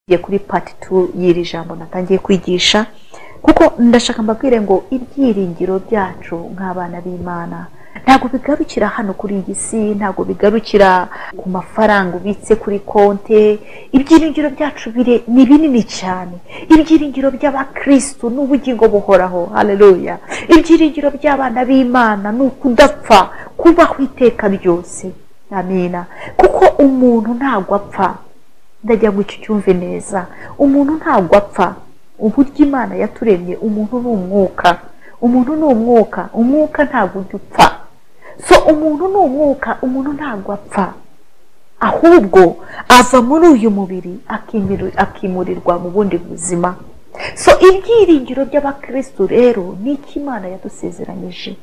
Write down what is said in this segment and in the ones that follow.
tugiye kuri pati tu y'iri jambo natangiye kwigisha kuko ndashaka mbabwire ngo ibyiringiro byacu nk'abana b'imana ntabwo bigarukira hano kuri iyi si ntabwo bigarukira ku mafaranga ubitse kuri konti ibyiringiro byacu bire ni binini cyane ibyiringiro by'abakirisitu ni ubugingo buhoraho hareruya ibyiringiro by'abana b'imana ni ukudapfa kubaho iteka ryose amina kuko umuntu ntabwo apfa ndajya ngo icyo cyumve neza umuntu ntabwo apfa uburyo imana yaturemye umuntu ni umwuka umuntu ni umwuka umwuka ntabwo ujya upfa so umuntu ni umwuka umuntu ntabwo apfa ahubwo ava muri uyu mubiri akimiri- akimurirwa mu bundi buzima so ibyiringiro by'abakirisitu rero ni iki imana yadusezeranyije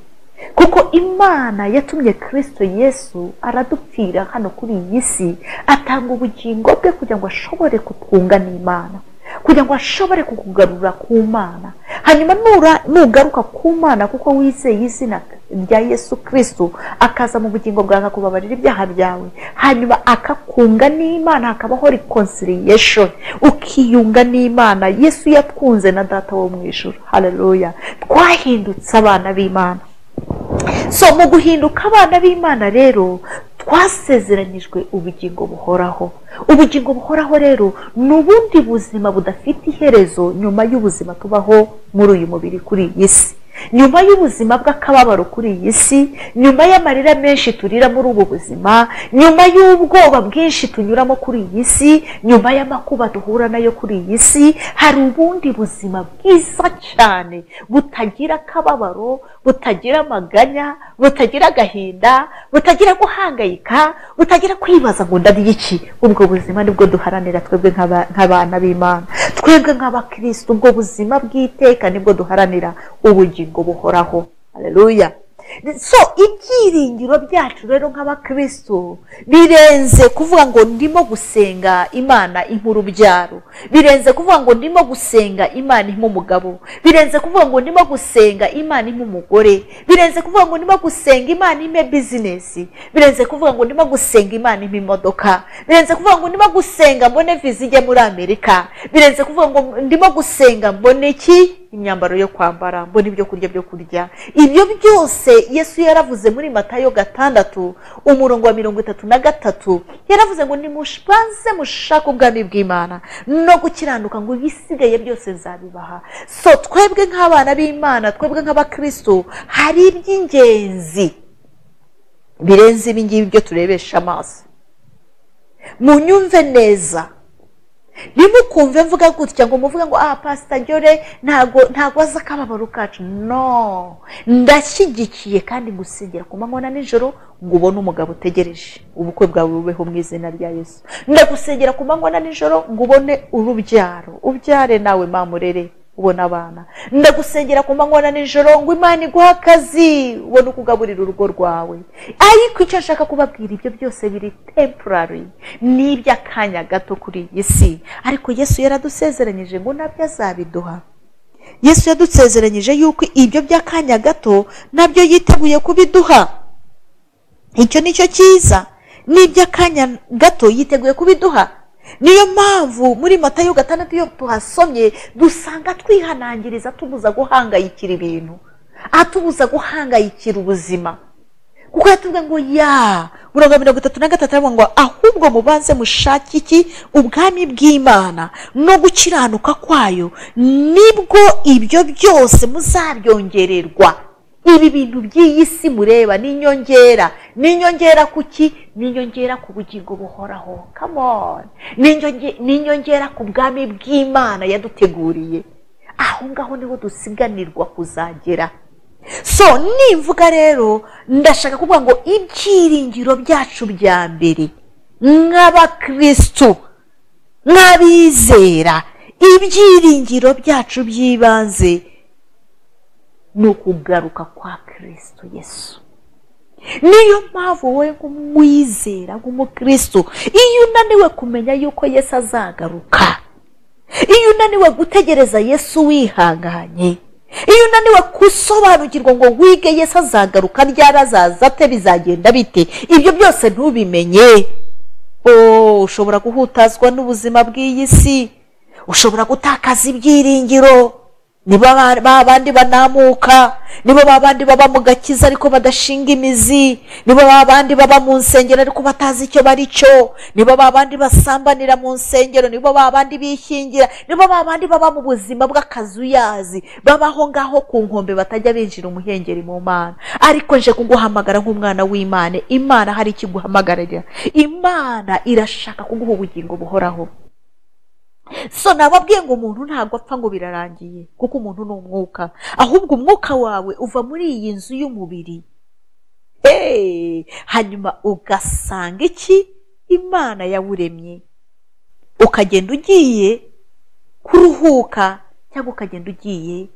kuko imana yatumye kirisito yesu aradupfira hano kuri iyi si atanga ubugingo bwe kugira ngo ashobore kutwunga n'imana kugira ngo ashobore kukugarura ku mana hanyuma nura- nugaruka ku mana kuko wizeye izina rya yesu kirisito akaza mu bugingo bwawe akakubabarira ibyaha byawe hanyuma akakunga n'imana hakabaho reconciliation ukiyunga n'imana yesu yatwunze na data wo mu ijoro hararuya twahindutse abana b'imana so mu guhinduka abana b'imana rero twasezeranyijwe ubugingo buhoraho ubugingo buhoraho rero ni ubundi buzima budafite iherezo nyuma y'ubuzima tubaho muri uyu mubiri kuri iyi si nyuma y'ubuzima bw'akababaro kuri iyi si nyuma y'amarira menshi turira muri ubu buzima nyuma y'ubwoba bwinshi tunyuramo kuri iyi si nyuma y'amakuba duhura nayo kuri iyi si hari ubundi buzima bwiza cyane butagira akababaro butagira amaganya butagira agahinda butagira guhangayika butagira kwibaza ngo ndariye iki ubwo buzima nibwo duharanira twebwe nk'aba- nk'abana b'imana twebwe nk'abakirisitu ubwo buzima bw'iteka nibwo duharanira ubugingo buhoraho haleluya so ibyiringiro byacu rero nk'abakristo birenze kuvuga ngo ndimo gusenga imana impa urubyaro birenze kuvuga ngo ndimo gusenga imana impa umugabo birenze kuvuga ngo ndimo gusenga imana impa umugore birenze kuvuga ngo ndimo gusenga imana impe bizinesi birenze kuvuga ngo ndimo gusenga imana impa imodoka birenze kuvuga ngo ndimo gusenga mbone viza ijya muri amerika birenze kuvuga ngo ndimo gusenga mbone iki imyambaro yo kwambara mbona ibyo kurya byo kurya ibyo byose yesu yaravuze muri matayo gatandatu umurongo wa mirongo itatu na gatatu yaravuze ngo nimubanze mushake ubwami bw'imana no gukiranuka ngo ibisigaye byose nzabibaha so twebwe nk'abana b'imana twebwe nk'abakristo hari iby'ingenzi birenze ibi ngibi byo turebesha amaso munyumve neza ntimukumve mvuga gutya ngo muvuge ngo ah pasita jyore ntago ntago azi akababaro kacu no ndashyigikiye kandi ngusengera ku manywa na nijoro ngo ubone umugabo utegereje ubukwe bwawe bubeho mu izina rya yesu ndagusengera ku manywa na nijoro ngo ubone urubyaro ubyare nawe mamurere ubona abana ndagusengera ku manywa na nijoro ngo imana iguhe akazi ubone uko ugaburira urugo rwawe ariko icyo nshaka kubabwira ibyo byose biri temporary ni iby'akanya gato kuri iyi si ariko yesu yaradusezeranyije ngo nabyo azabiduha yesu yadusezeranyije yuko ibyo by'akanya gato nabyo yiteguye kubiduha icyo ni cyo cyiza n'iby'akanya gato yiteguye kubiduha niyo mpamvu muri matayo gatandatu iyo tuhasomye dusanga twihanangiriza atubuza guhangayikira ibintu atubuza guhangayikira ubuzima kuko yatubwiye ngo ya mirongo mirongo itatu na gatatu aravuga ngo ahubwo mubanze mushake iki ubwami bw'imana no gukiranuka kwayo nibwo ibyo byose muzabyongererwa ibi bintu by'iyi si mureba ni inyongera ni inyongera ku ki ni inyongera ku bugingo buhoraho come on ni inyonge- ni inyongera ku bwami bw'imana yaduteguriye aho ngaho niho dusiganirwa kuzagera so nimvuga rero ndashaka kuvuga ngo ibyiringiro byacu bya mbere nk'abakirisitu nk'abizera ibyiringiro byacu by'ibanze ni ukugaruka kwa kirisito yesu niyo mpamvu wowe nk'umwizera nk'umukristo iyo unaniwe kumenya yuko yesu azagaruka iyo unaniwe gutegereza yesu wihanganye iyo unaniwe gusobanukirwa ngo wige yesu azagaruka ryari azaza ate bizagenda bite ibyo byose ntubimenye oh ushobora guhutazwa n'ubuzima bw'iyi si ushobora gutakaza ibyiringiro niba ba- ba bandi banamuka niba ba bandi baba mu gakiza ariko badashinga imizi niba ba bandi baba mu nsengero ariko batazi icyo bari cyo niba ba bandi basambanira mu nsengero niba ba bandi bishyingira niba ba bandi baba mu buzima bw'akazuyazi babaho ngaho ku nkombe batajya binjira umuhengeri mu mana ariko nje kuguhamagara nk'umwana w'imana imana hari icyo iguhamagarira imana irashaka kuguha ubugingo buhoraho so nababwiye ngo umuntu ntabwo apfa ngo birarangiye kuko umuntu ni umwuka ahubwo umwuka wawe uva muri iyi nzu y'umubiri Hey! hanyuma ugasanga iki imana yawuremye ukagenda ugiye kuruhuka cyangwa ukagenda ugiye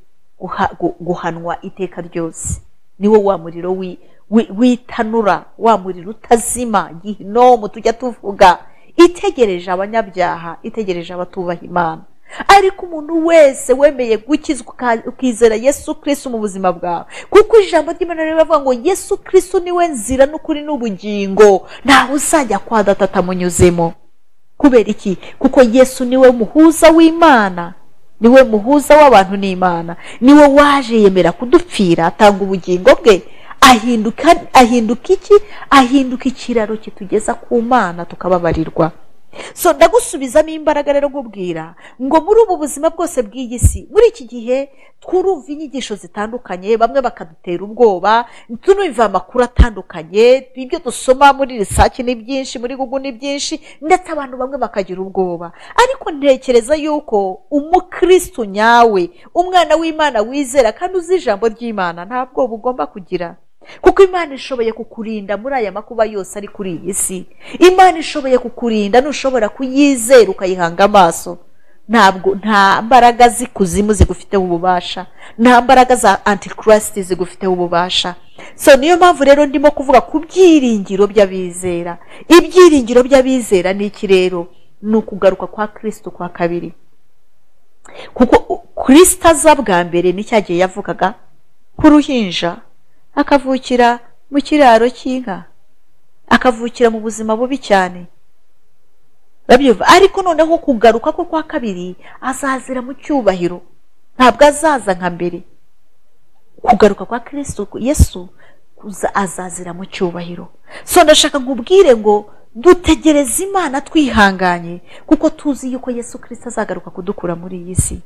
guha- gu- guhanwa iteka ryose niwo wa muriro wi- wi- w'itanura wa muriro utazima gihinomu tujya tuvuga itegereje abanyabyaha itegereje abatubaha imana ariko umuntu wese wemeye gukizwa uka- ukizera yesu kirisitu mu buzima bwawe kuko ijambo ry'imana riravuga ngo yesu kirisitu niwe nzira n'ukuri n'ubugingo ntawe uzajya kwa data atamunyuzemo kubera iki kuko yesu niwe muhuza w'imana niwe muhuza w'abantu n'imana niwe waje yemera kudupfira atanga ubugingo bwe ahinduka ahinduka iki ahinduka ikiraro kitugeza ku mana tukababarirwa so ndagusubizamo imbaraga rero nkubwira ngo muri ubu buzima bwose bw'iyi si muri iki gihe twurumva inyigisho zitandukanye bamwe bakadutera ubwoba tunumva amakuru atandukanye ibyo dusoma muri risake ni byinshi muri gugu ni byinshi ndetse abantu bamwe bakagira ubwoba ariko ntekereza yuko umukristo nyawe umwana w'imana wizera kandi uzi ijambo ry'imana nta bwoba ugomba kugira kuko imana ishoboye kukurinda muri aya makuba yose ari kuri iyi si imana ishoboye kukurinda ntushobora kuyizera ukayihanga amaso ntabwo nta mbaraga z'ikuzimu zigufiteho ububasha nta mbaraga za antikirisiti zigufiteho ububasha so niyo mpamvu rero ndimo kuvuga ku byiringiro by'abizera ibyiringiro by'abizera ni iki rero ni ukugaruka kwa kirisito kwa kabiri kuko kirisito aza bwa mbere n'icyo yagiye yavugaga ku ruhinja akavukira mu kiraro cy'inka akavukira mu buzima bubi cyane urabyumva ariko noneho kugaruka ko kwa kabiri azazira mu cyubahiro ntabwo azaza nka mbere kugaruka kwa kirisito yesu kuza azazira mu cyubahiro so ndashaka nkubwire ngo dutegereze imana twihanganye kuko tuzi yuko yesu kirisito azagaruka kudukura muri iyi si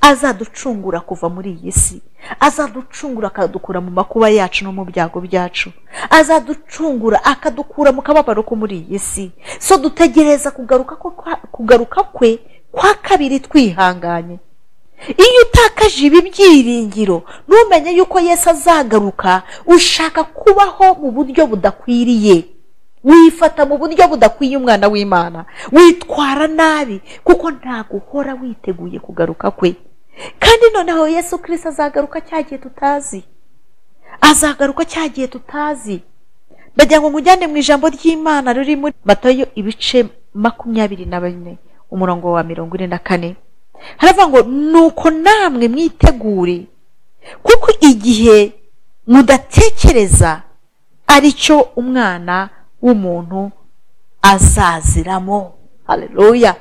azaducungura kuva muri iyi si azaducungura akadukura mu makuba yacu no mu byago byacu azaducungura akadukura mu kababaro ko muri iyi si so dutegereza kugaruka ko- kwa- kugaruka kwe kwa kabiri twihanganye iyo utakaje ibi byiringiro ntumenye yuko yesu azagaruka ushaka kubaho mu buryo budakwiriye wifata mu buryo budakwiye umwana w'imana witwara nabi kuko ntabwo uhora witeguye kugaruka kwe kandi noneho yesu kirisita azagaruka cya gihe tutazi azagaruka cya gihe tutazi ndagira ngo mujyane mu ijambo ry'imana riri muri matayo ibice makumyabiri na bine umurongo wa mirongo ine na kane haravuga ngo nuko namwe mwitegure kuko igihe mudatekereza ari cyo umwana w'umuntu azaziramo haleluya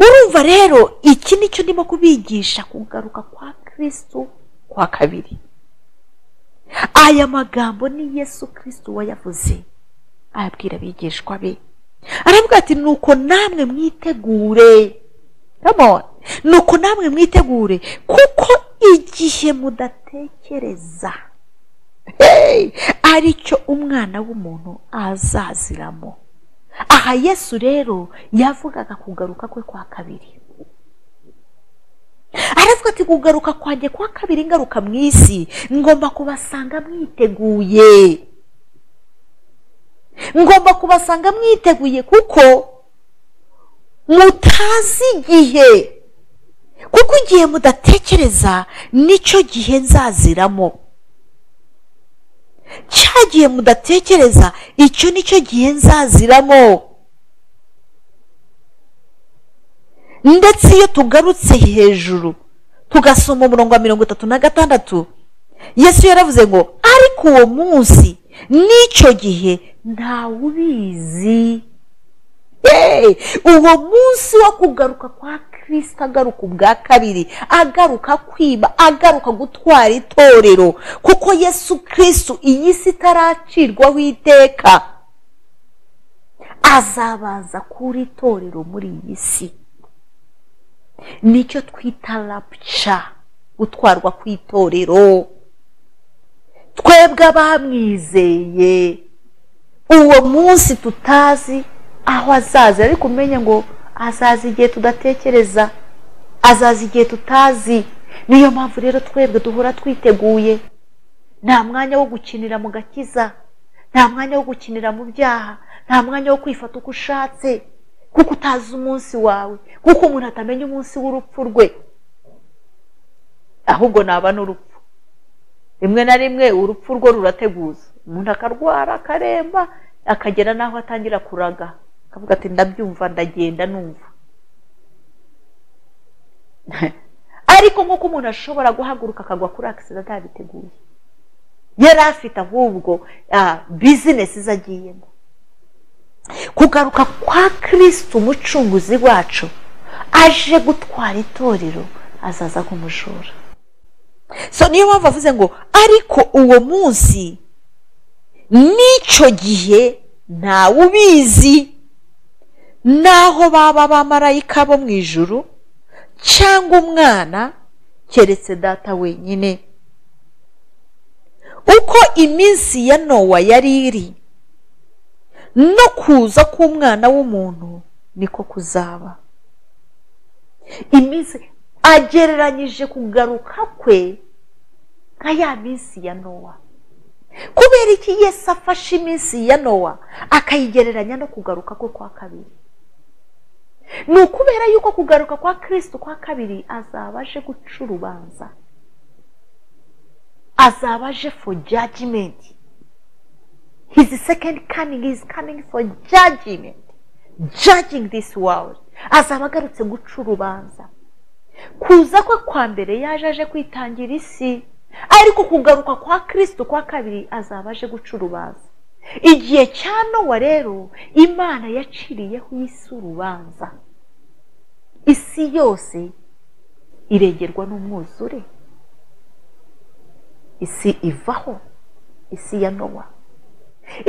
urumva rero iki ni cyo ndimo kubigisha kugaruka kwa kirisito kwa kabiri aya magambo ni yesu kirisito wayavuze ayabwira abigishwa be aravuga ati nuko namwe mwitegure Come on. nuko namwe mwitegure kuko igihe mudatekereza hey! aricyo umwana w'umuntu azaziramo aha yesu rero yavugaga kugaruka kwe kwa kabiri aravuga ati kugaruka kwanjye kwa kabiri ngaruka mu isi ngomba kubasanga mwiteguye ngomba kubasanga mwiteguye kuko mutazi igihe kuko igihe mudatekereza nicyo gihe nzaziramo cya gihe mudatekereza icyo nicyo gihe nzaziramo ndetse iyo tugarutse hejuru tugasoma umurongo wa mirongo itatu na gatandatu yesu yaravuze ngo ariko uwo munsi n'icyo gihe ntawubizi Hey! uwo munsi wo kugaruka kwa kirisita agaruka ubwa kabiri agaruka kwiba agaruka gutwara itorero kuko yesu kirisitu iyi si itaracirwaho iteka azabanza kuri itorero muri iyi si nicyo twita rapuca gutwarwa ku itorero twebwe abamwizeye uwo munsi tutazi aho azaza ariko umenye ngo azaza igihe tudatekereza azaza igihe tutazi niyo mpamvu rero twebwe duhora twiteguye nta mwanya wo gukinira mu gakiza nta mwanya wo gukinira mu byaha nta mwanya wo kwifata uko ushatse kuko utazi umunsi wawe kuko umuntu atamenya umunsi w'urupfu rwe ahubwo naba n'urupfu rimwe na rimwe urupfu rwo rurateguza umuntu akarwara akaremba akagera n'aho atangira kuraga akavuga ati ndabyumva ndagenda numva ariko nk'uko umuntu ashobora guhaguruka akagwa kuri akisida atabiteguye yari afite ahubwo bizinesi ze agiyemo kugaruka kwa kirisiti umucunguzi wacu aje gutwara itorero azaza nk'umujura so niyo mpamvu avuze ngo ariko uwo munsi n'icyo gihe ntawe ubizi n'aho baba abamarayika bo mu ijuru cyangwa umwana keretse data wenyine uko iminsi ya nowa yari iri no kuza k'umwana w'umuntu niko kuzaba iminsi agereranyije kugaruka kwe nka ya minsi ya nowa kubera iki Yesu afashe iminsi ya nowa akayigereranya no kugaruka kwe kwa kabiri ni ukubera yuko kugaruka kwa kirisiti kwa kabiri azaba aje guca urubanza azaba aje for jajimenti hizi sekendi kaningi hizi kaningi for jajimenti jajingi disi wawudi azaba agarutse guca urubanza kuza kwe kwa mbere yaje aje kwitangira isi ariko kugaruka kwa kirisito kwa kabiri azaba aje guca urubanza igihe cya nowa rero imana yaciriyeho isi urubanza isi yose iregerwa n'umwuzure isi ivaho isi ya nowa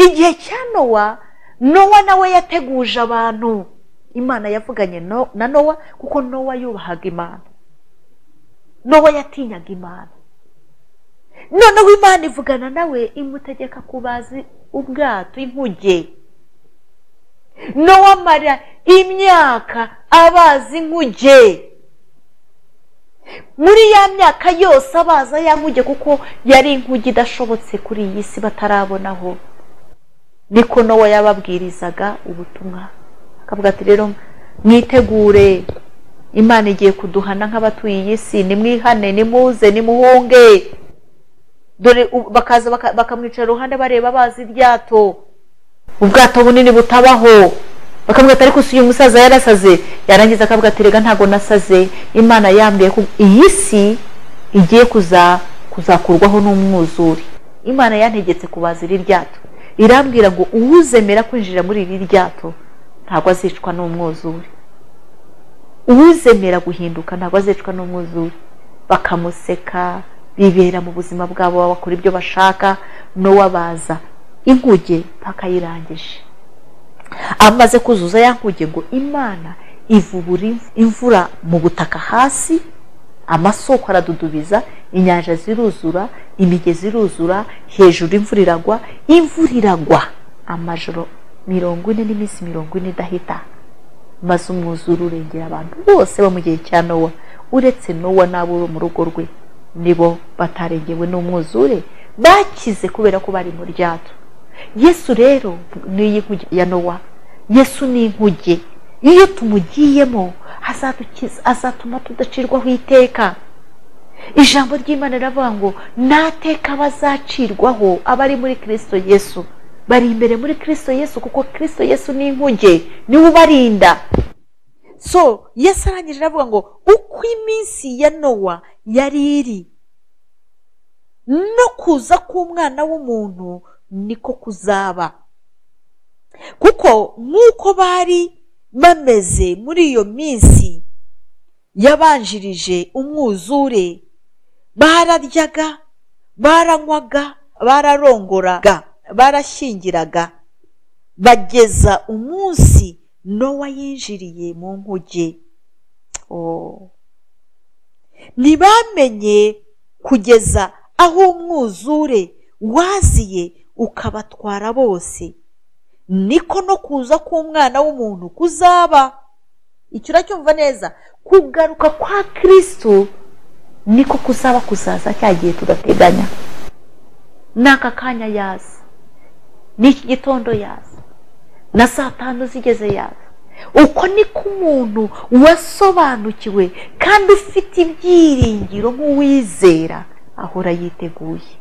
igihe cya nowa nowa nawe yateguje abantu imana yavuganye na nowa kuko nowa yubahaga imana nowa yatinyaga imana noneho imana ivugana nawe imutegeka kubazi ubwato inkuge n'uwamara imyaka abazi inkuge muri ya myaka yose abaza ya nkuge kuko yari inkuge idashobotse kuri iyi si batarabonaho niko nowa yababwirizaga ubutumwa akavuga ati rero mwitegure imana igiye kuduhana nk'abatuye iyi si nimwihane nimuze nimuhunge dore bakaza bakamwicara iruhande bareba bazi iryato ubwato bunini butabaho bakamwita ariko si uyu musaza yarasaze yarangiza akavuga ati rega ntabwo nasaze imana yambwiye ko iyi si igiye kuzakurwaho n'umwuzure imana yantegetse kubaza iri ryato irambwira ngo uwuzemera kwinjira muri iri ryato ntabwo azicwa n'umwuzure uwuzemera guhinduka ntabwo azicwa n'umwuzure bakamuseka bibera mu buzima bwabo bakora ibyo bashaka n'uwabaza inkuge mpaka ayirangije amaze kuzuza ya nkuge ngo imana ivubura imvura mu butaka hasi amasoko aradudubiza inyanja ziruzura imigezi iruzura hejuru imvura iragwa imvura iragwa amajoro mirongo ine n'iminsi mirongo ine idahita maze umwuzure urengera abantu bose bo mu gihe cya nowa uretse nowa n'abo bo mu rugo rwe nibo batarengewe n'umwuzure bakize kubera ko bari mu ryato yesu rero ni inkuge ya nowa yesu ni inkuge iyo tumugiyemo azatuma tudacirwaho iteka ijambo ry'imana riravuga ngo nateka bazacirwaho abari muri kirisito yesu bari imbere muri kirisito yesu kuko kirisito yesu ni inkuge niwe ubarinda so yesu arangije aravuga ngo uko iminsi ya nowa yari iri no kuza k'umwana w'umuntu niko kuzaba kuko nk'uko bari bameze muri iyo minsi yabanjirije umwuzure bararyaga baranywaga bararongoraga barashyingiraga bageza umunsi nowa yinjiriye mu nkuge Oh. ntibamenye kugeza aho umwuzure waziye ukabatwara bose niko no kuza k'umwana w'umuntu kuzaba icyo uracyumva neza kugaruka kwa kirisitu niko kuzaba kuzaza cya gihe tudateganya ni aka kanya yaza ni iki gitondo yaza na saa tanu zigeze yaza uko niko umuntu wasobanukiwe kandi ufite ibyiringiro nk'uwizera ahora yiteguye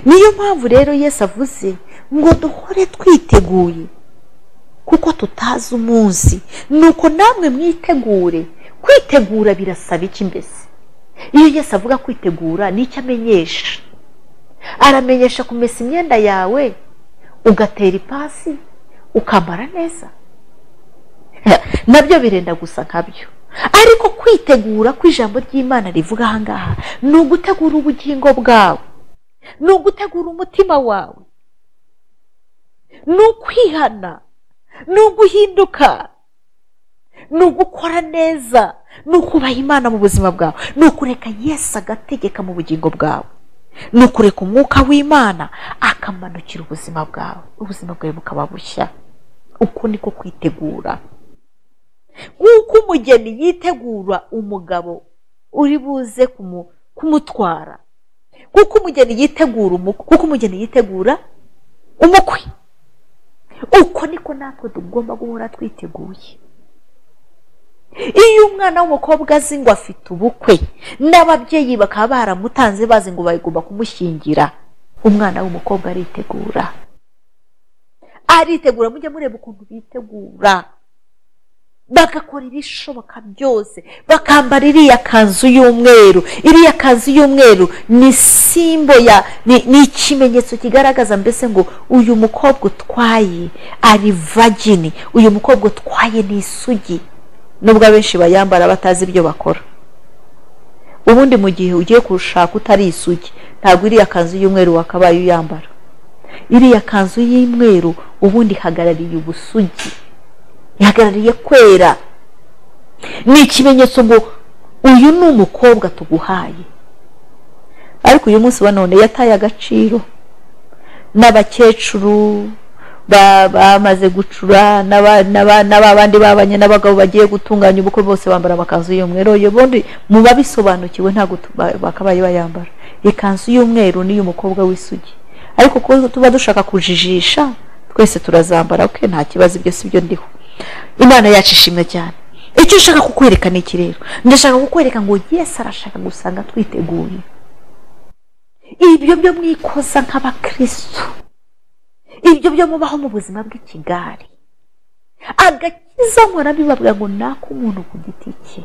niyo mpamvu rero Yesu avuze ngo duhore twiteguye kuko tutazi umunsi nuko namwe mwitegure kwitegura birasaba iki mbese iyo Yesu avuga kwitegura ni icyo amenyesha aramenyesha kumesa imyenda yawe ugatera ipasi ukambara neza nabyo birenda gusa nkabyo ariko kwitegura ko ijambo ry'imana rivuga ahangaha ni ugutegura ubugingo bwawe ni ugutegura umutima wawe ni ukwihana ni uguhinduka ni ugukora neza ni ukubaha imana mu buzima bwawe ni ukureka yesi agategeka mu bugingo bwawe ni ukureka umwuka w'imana akamanukira ubuzima bwawe ubuzima bwawe bukaba bushya uko niko kwitegura nk'uko umugeni yitegura umugabo uri buze kumutwara kuko umugeni yitegura umukwe kuko umugeni yitegura umukwe uko niko natwe tugomba guhora twiteguye iyo umwana w'umukobwa azi ngo afite ubukwe n'ababyeyi bakaba baramutanze bazi ngo bagomba kumushyingira umwana w'umukobwa aritegura aritegura mujye mureba ukuntu bitegura bagakora ibishoboka byose bakambara iriya kanzu y'umweru iriya kanzu y'umweru ni simbo ya ni ikimenyetso kigaragaza mbese ngo uyu mukobwa utwaye ari vagini uyu mukobwa utwaye ni isugi nubwo abenshi bayambara batazi ibyo bakora ubundi mu gihe ugiye kurushaka utari isugi ntabwo iriya kanzu y'umweru wakabaye uyambara iriya kanzu y'umweru ubundi ihagarariye ubusugi ihagarariye kwera ni ikimenyetso ngo uyu ni umukobwa tuguhaye ariko uyu munsi wa none yataye agaciro n'abakecuru bamaze gucura n'abandi babanye n'abagabo bagiye gutunganya ubukwe bose bambara amakanzu y'umweru ubundi mu babisobanukiwe ntabwo bakabaye bayambara ikanzu y'umweru n'iy'umukobwa w'isugi ariko kuko tuba dushaka kujijisha twese turazambara oke nta kibazo ibyo si byo ndiho imana yacu ishimwe cyane icyo ushaka kukwereka ni iki rero ndashaka kukwereka ngo yesi arashaka gusanga twiteguye ibyo byo mwikoza nk'abakirisitu ibyo byo mubaho mu buzima bw'ikigari agakiza nkora bibabwa ngo nako umuntu ku giti cye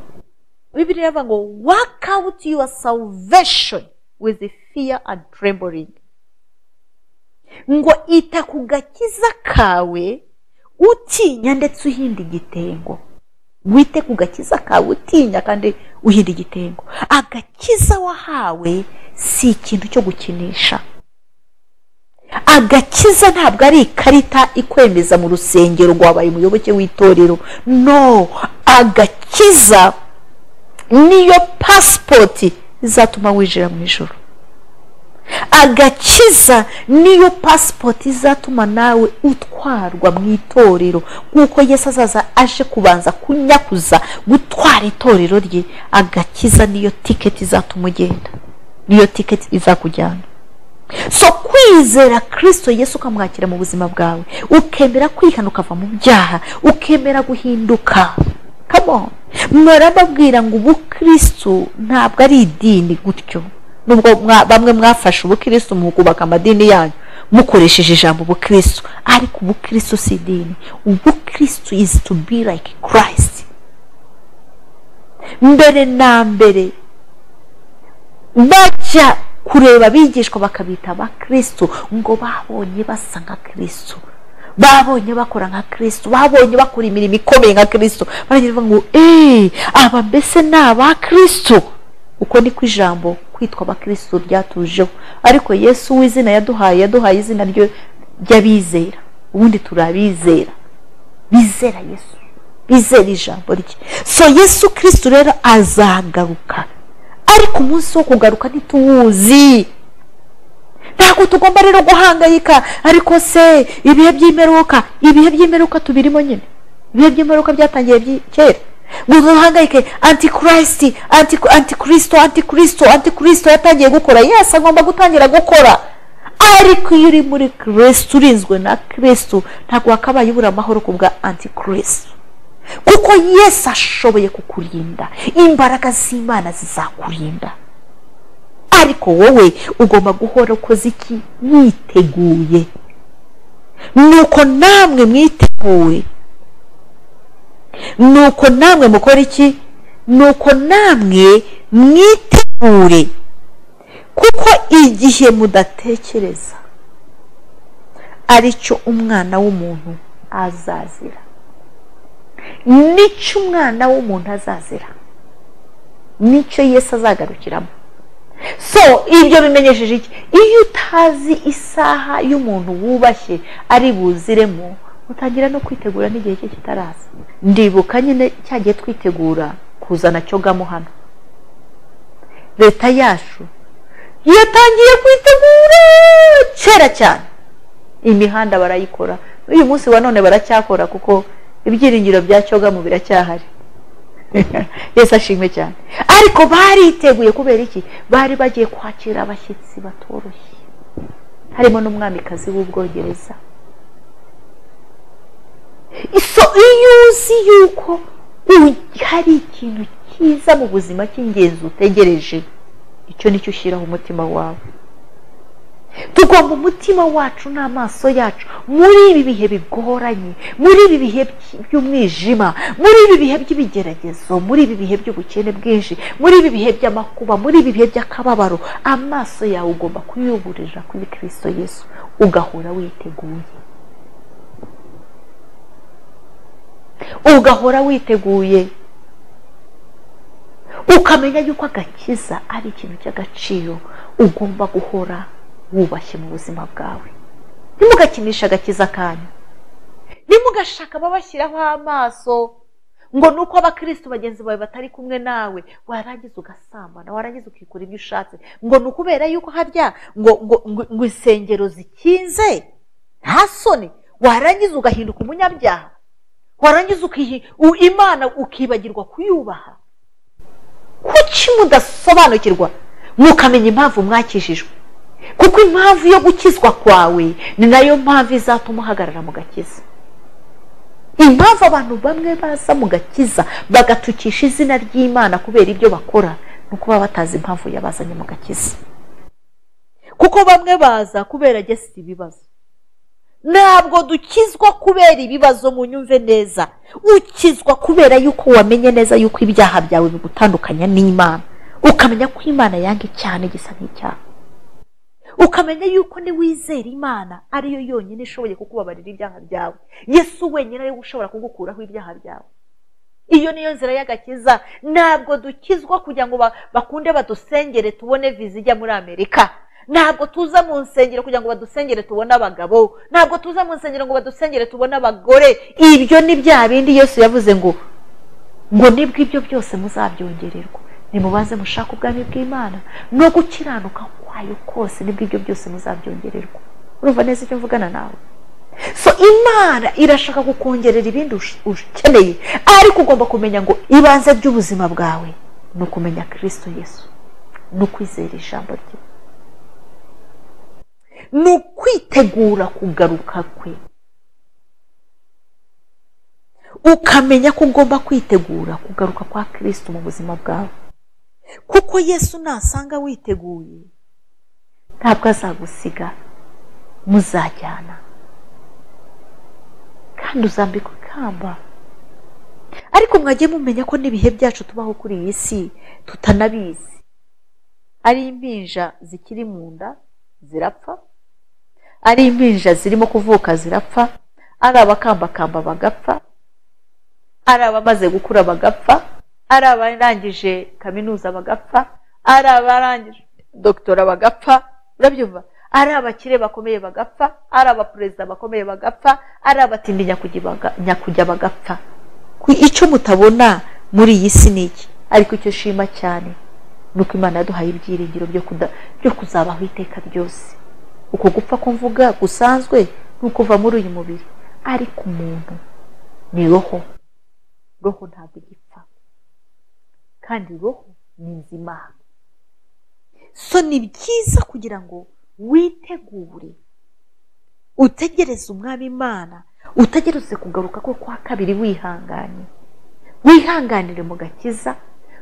bibiri iravuga ngo wake awuti yuwa salvesheni wizi fiya andi tremboringi ngo ita ku gakiza kawe utinya ndetse uhinda igitengo wite ku gakiza kawe utinya kandi uhinda igitengo agakiza wahawe si ikintu cyo gukinisha agakiza ntabwo ari ikarita ikwemeza mu rusengero ngo wabaye umuyoboke w'itorero no agakiza niyo pasipoti izatuma winjira mu ijoro agakiza niyo pasipoti izatuma nawe utwarwa mu itorero nk'uko Yesu azaza aje kubanza kunyakuza gutwara itorero rye agakiza niyo tiketi izatuma ugenda niyo tiketi izakujyana so kwizera kirisito Yesu ukamwakira mu buzima bwawe ukemera kwihana ukava mu byaha ukemera guhinduka kamoni murababwira ngo ubukirisitu ntabwo ari idini gutyo nubwo bamwe mwafashe ubukirisitu mukubaka amadini yanyu mukoresheje ijambo ubukirisitu ariko ubukirisitu si idini ubukirisitu izi tu bi like kirayisiti mbere na mbere bajya kureba abigishwa bakabita abakirisitu ngo babonye basa nka kirisitu babonye bakora nka kirisito babonye bakora imirimo ikomeye nka kirisito baragira bavuga ngo eee aba mbese ni aba kirisito uko ni ko ijambo kwitwa abakirisito ryatujeho ariko yesu w'izina yaduhaye yaduhaye izina ry'abizera ubundi turabizera bizera yesu bizera ijambo rye so yesu kirisito rero azagaruka ariko umunsi wo kugaruka ntituwuzi ntabwo tugomba rero guhangayika ariko se ibihe by'imperuka ibihe by'imperuka tubirimo nyine ibihe by'imperuka byatangiye kera ngo duhangayike antikirisiti antikirisito antikirisito antikirisito yatangiye gukora yesi agomba gutangira gukora ariko iyo uri muri kirisito urinzwe na kirisito ntabwo wakabaye ubura amahoro ku bwa antikirisito kuko yesi ashoboye kukurinda imbaraga z'imana zizakurinda ariko wowe ugomba guhora ukoze iki mwiteguye nuko namwe mwiteguye nuko namwe mukora iki nuko namwe mwitegure kuko igihe mudatekereza aricyo umwana w'umuntu azazira nicyo umwana w'umuntu azazira nicyo yesi azagarukiramo so ibyo bimenyesheje iki iyo utazi isaha y'umuntu wubashye ari buziremo utangira no kwitegura n'igihe cye kitaraza ndibuka nyine cyagiye twitegura kuzana cyogamo hano leta yacu yatangiye kwitegura kera cyane imihanda barayikora uyu munsi wa none baracyakora kuko ibyiringiro bya cyogamo biracyahari yesi ashimwe cyane ariko bariteguye kubera iki bari bagiye kwakira abashyitsi batoroshye harimo n'umwamikazi w'ubwongereza iso iyo uzi yuko hari ikintu cyiza mu buzima cy'ingenzi utegereje icyo nicyo ushyiraho umutima wawe tugomba umutima wacu n'amaso yacu muri ibi bihe bigoranye muri ibi bihe by'umwijima muri ibi bihe by'ibigeragezo muri ibi bihe by'ubukene bwinshi muri ibi bihe by'amakuba muri ibi bihe by'akababaro amaso yawe ugomba kuyuburira kuri kirisito yesu ugahora witeguye ugahora witeguye ukamenya yuko agakiza ari ikintu cy'agaciro ugomba guhora wubashye mu buzima bwawe ntimugakinishe agakiza kanyu ntimugashaka ababashyiraho amaso ngo ni uko abakirisitu bagenzi bawe batari kumwe nawe warangiza ugasambana warangiza ukikora ibyo ushatse ngo ni ukubera yuko harya ngo ngo insengero zikinze nta soni warangiza ugahinduka umunyabyaha warangiza imana ukibagirwa kuyubaha kuki mudasobanukirwa mukamenya impamvu mwakijijwe kuko impamvu yo gukizwa kwawe ni nayo mpamvu izatuma uhagarara mu gakiza impamvu abantu bamwe baza mu gakiza bagatukisha izina ry'imana kubera ibyo bakora ni uko baba batazi impamvu yabazanye mu gakiza kuko bamwe baza kubera gesi ibibazo ntabwo dukizwa kubera ibibazo mu nyumve neza ukizwa kubera yuko wamenye neza yuko ibyaha byawe bigutandukanya n'imana ukamenya ko imana yanga icyaha n'igisa n'icyaha ukamenya yuko niwizera imana ariyo yonyine ishoboye kukubabarira ibyaha byawe yesu wenyine ariwe ushobora kugukuraho ibyaha byawe iyo niyo nzira y'agakiza ntabwo dukizwa kugira ngo bakunde badusengere tubone viza ijya muri amerika ntabwo tuza mu nsengero kugira ngo badusengere tubone abagabo ntabwo tuza mu nsengero ngo badusengere tubone abagore ibyo ni bya bindi yesu yavuze ngo ngo nibwo ibyo byose muzabyongererwa nimubaze mushaka ubwami bw'imana no gukiranuka kwayo kose nibwo ibyo byose muzabyongererwa urumva neza icyo mvugana nawe so imana irashaka kukongerera ibindi ukeneye ariko ugomba kumenya ngo ibanze ry'ubuzima bwawe ni ukumenya kirisito yesu ni ukwizera ijambo rye ni ukwitegura kugaruka kwe ukamenya ko ugomba kwitegura kugaruka kwa kirisito mu buzima bwawe kuko yesu nasanga witeguye ntabwo azagusiga muzajyana kandi uzambikwa ikamba ariko mwajye mumenya ko n'ibihe byacu tubaho kuri iyi si tutanabizi ari impinja zikiri mu nda zirapfa ari impinja zirimo kuvuka zirapfa ari abakambakamba bagapfa ari abamaze gukura bagapfa ari abarangije kaminuza bagapfa ari abarangije dogitora bagapfa urabyumva ari abakire bakomeye bagapfa ari abaperezida bakomeye bagapfa ari abatindi nyakujya bagapfa icyo mutabona muri iyi si ni iki ariko icyo shima cyane ni uko imana yaduhaye ibyiringiro byo kuzabaho iteka ryose uko gupfa ko mvuga gusanzwe ni ukuva muri uyu mubiri ariko umuntu ni roho roho ntabwo igipfa kandi roho ni nzima so ni byiza kugira ngo witegure utegereze umwami imana utegereze kugaruka ko kwa kabiri wihanganye wihanganire mu gakiza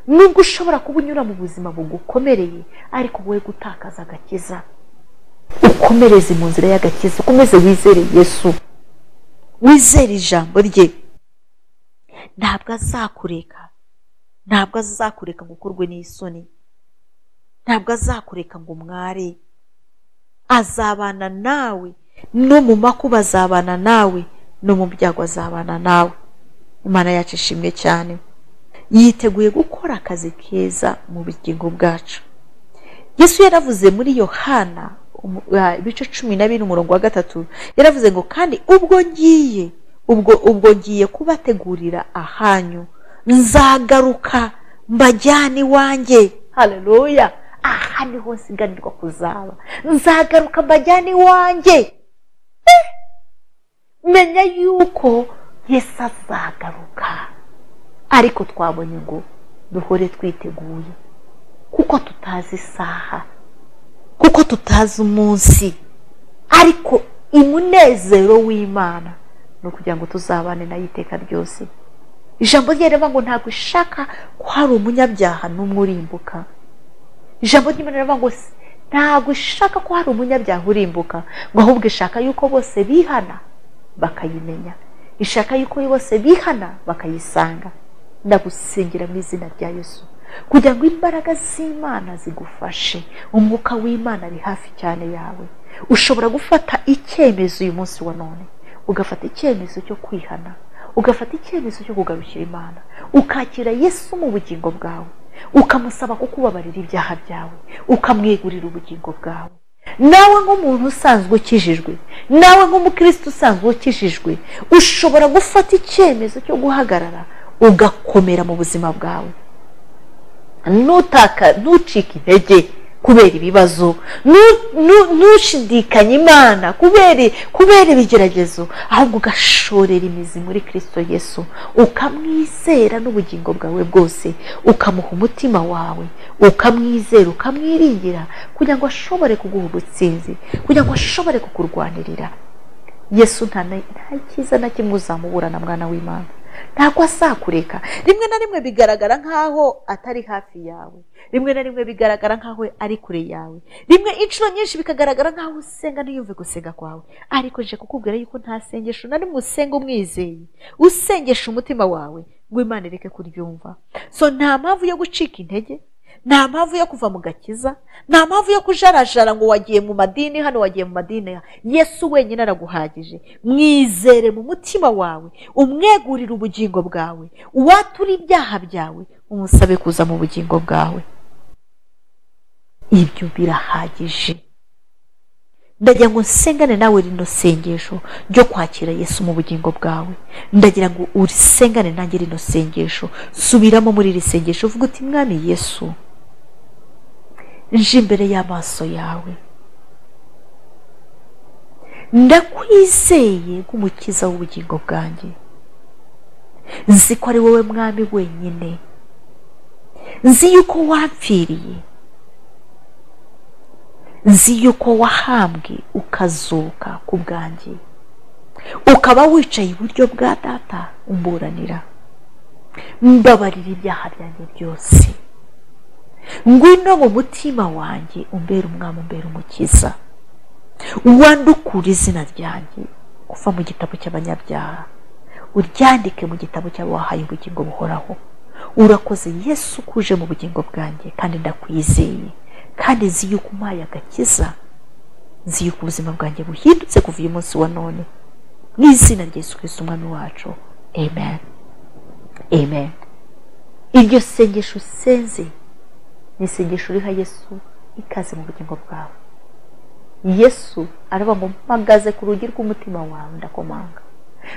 nubwo ushobora kuba unyura mu buzima bugukomereye ariko wowe gutakaza agakiza ukomereze mu nzira y'agakiza ukomeze wizere yesu wizere ijambo rye ntabwo azakureka ntabwo azakureka ngo ukorwe n'isoni ntabwo azakureka ngo umware azabana nawe no mu makuba azabana nawe no mu byago azabana nawe imana yacu ishimwe cyane yiteguye gukora akazi keza mu bugingo bwacu yesu yaravuze muri yohana ibice cumi na bine umurongo wa gatatu yaravuze ngo kandi ubwo ngiye ubwo ubwo ngiye kubategurira ahanyu nzagaruka mbajyane iwanjye hareruya aha niho nsigarirwa kuzaba nzagaruka mbajyane iwanjye menya yuko yesu azagaruka ariko twabonye ngo duhore twiteguye kuko tutazi isaha kuko tutazi umunsi ariko umunezero w'imana ni ukugira ngo tuzabane nayo iteka ryose ijambo ryera ngo ntabwo ishaka ko hari umunyabyaha n'umwe urimbuka ijambo ry'imana ngo ntabwo ishaka ko hari umunyabyaha urimbuka ngo ahubwo ishaka yuko bose bihana bakayimenya ishaka yuko bose bihana bakayisanga ndagusengera mu izina rya Yesu kugira ngo imbaraga z'imana zigufashe umwuka w'imana ari hafi cyane yawe ushobora gufata icyemezo uyu munsi wa none ugafata icyemezo cyo kwihana ugafata icyemezo cyo kugarukira imana ukakira yesu mu bugingo bwawe ukamusaba kukubabarira ibyaha byawe ukamwegurira ubugingo bwawe nawe nk'umuntu usanzwe ukijijwe nawe nk'umukirisitu usanzwe ukijijwe ushobora gufata icyemezo cyo guhagarara ugakomera mu buzima bwawe ntutaka ntucike intege kubera ibibazo ntushidikanye imana kubera ibigeragezo ahubwo ugashorera imizi muri kirisito yesu ukamwizera n'ubugingo bwawe bwose ukamuha umutima wawe ukamwizera ukamwiringira kugira ngo ashobore kuguha ubutsinzi kugira ngo ashobore kukurwanirira yesu nta cyiza na kimwe uzamubura na mwana w'imana ntabwo azakureka rimwe na rimwe bigaragara nk'aho atari hafi yawe rimwe na rimwe bigaragara nk'aho ari kure yawe rimwe inshuro nyinshi bikagaragara nk'aho usenga ntiyumve gusenga kwawe ariko nje kukubwira yuko nta sengesho na rimwe usenga umwizeye usengesha umutima wawe ngo imana ireke kuryumva so nta mpamvu yo gucika intege nta mpamvu yo kuva mu gakiza nta mpamvu yo kujarajara ngo wagiye mu madini hano wagiye mu madini yesu wenyine araguhagije mwizere mu mutima wawe umwegurire ubugingo bwawe uwatura ibyaha byawe umusabe kuza mu bugingo bwawe ibyo birahagije ndagira ngo nsengane nawe rino sengesho ryo kwakira yesu mu bugingo bwawe ndagira ngo urisengane nanjye rino sengesho subiramo muri iri sengesho uvuga uti mwami yesu nje imbere y'amaso yawe ndakwizeye nk'umukiza w'ubugingo bwanjye nzi ko ari wowe mwami wenyine nzi yuko wapfiriye nzi yuko wahambwe ukazuka ku bwanjye ukaba wicaye iburyo bwa data umburanira mbabarira ibyaha byanjye byose ngwino mu mutima wanjye umbera umwami umbera umukiza wandukura izina ryanjye kuva mu gitabo cy'abanyabyaha uryandike mu gitabo cy'abahaye ubugingo buhoraho urakoze yesu kuje mu bugingo bwanjye kandi ndakwizeye kandi nzi yuko umpaye agakiza nzi yuko ubuzima bwanjye buhindutse kuva uyu munsi wa none mu izina rya Yesu kirisiti umwami wacu amen amen iryo sengesho usenze ni isengesho uriha yesu ikaze mu bugingo bwawe yesu aravuga ngo mpagaze ku rugi rw'umutima wawe ndakomanga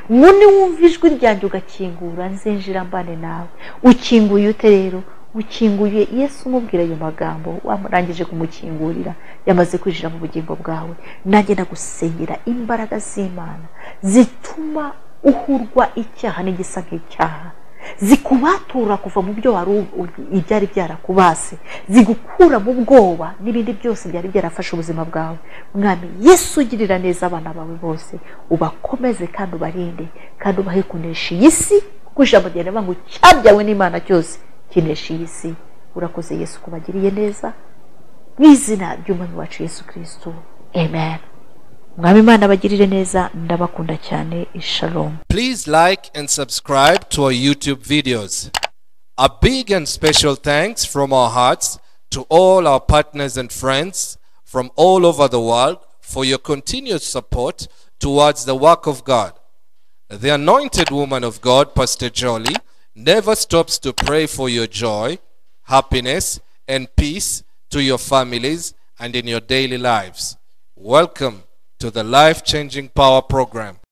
nk'undi wumva ijwi ryanjye ugakingura nzinjira mbane nawe ukinguye ute rero ukinguye yesu umubwira ayo magambo warangije kumukingurira yamaze kwinjira mu bugingo bwawe nanjye nagusengera imbaraga z'imana zituma uhurwa icyaha n'igisa nk'icyaha zikubatura kuva mu byo wari ibyari byarakubase zigukura mu bwoba n'ibindi byose byari byarafashe ubuzima bwawe mwami yesu ugirira neza abana bawe bose ubakomeze kandi ubarinde kandi ubahe kunesha iyi si kuko ijambo rya rivuga ngo cyabyawe n'imana cyose kinesha iyi si urakoze yesu kubagiriye neza mu izina ry'umwami wacu yesu kirisito amen mwami imana abagirire neza ndabakunda cyane ishalomu Please like and subscribe to our YouTube videos. A big and special thanks from our hearts to all our partners and friends from all over the world for your continued support towards the work of God. The anointed woman of God, Pastor Jolly, never stops to pray for your joy, happiness, and peace to your families and in your daily lives. Welcome to the Life Changing Power Program.